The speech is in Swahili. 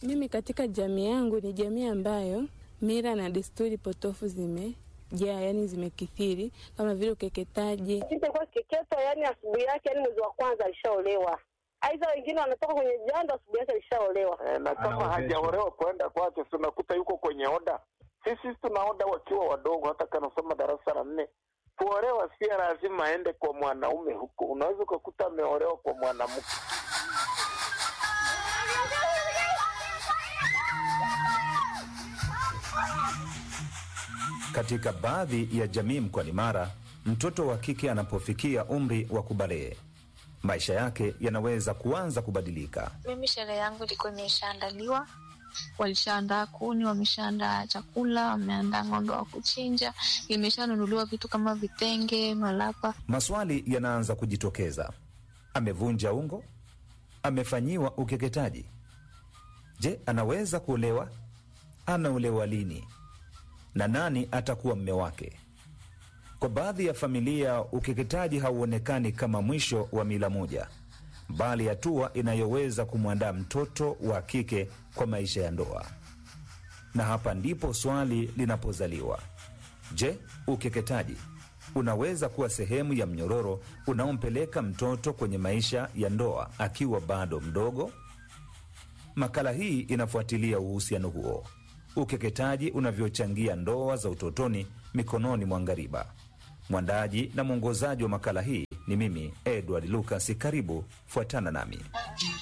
Mimi katika jamii yangu ni jamii ambayo mila na desturi potofu zimejaa, yani zimekithiri, kama vile ukeketaji. Sitakuwa kiketwa, yani asubuhi yake, yani mwezi wa kwanza alishaolewa. Aidha wengine wanatoka kwenye jando, asubuhi yake alishaolewa. E, na kama hajaolewa kwenda kwake, si unakuta yuko kwenye oda. Sisi tuna oda wakiwa wadogo, hata kanasoma darasa la nne. Kuolewa si lazima aende kwa mwanaume huko, unaweza ukakuta ameolewa kwa mwanamke. Katika baadhi ya jamii mkoani Mara, mtoto wa kike anapofikia umri wa kubalee, maisha yake yanaweza kuanza kubadilika. Mimi sherehe yangu ilikuwa imeshaandaliwa, walishaandaa kuni, wameshaandaa chakula, wameandaa ng'ombe wa kuchinja, imeshanunuliwa vitu kama vitenge, malapa. Maswali yanaanza kujitokeza: amevunja ungo? Amefanyiwa ukeketaji? Je, anaweza kuolewa? Anaolewa lini? na nani atakuwa mme wake? Kwa baadhi ya familia, ukeketaji hauonekani kama mwisho wa mila moja, bali hatua inayoweza kumwandaa mtoto wa kike kwa maisha ya ndoa. Na hapa ndipo swali linapozaliwa: je, ukeketaji unaweza kuwa sehemu ya mnyororo unaompeleka mtoto kwenye maisha ya ndoa akiwa bado mdogo? Makala hii inafuatilia uhusiano huo ukeketaji unavyochangia ndoa za utotoni mikononi mwa ngariba. Mwandaji na mwongozaji wa makala hii ni mimi Edward Lucas. Karibu, fuatana nami.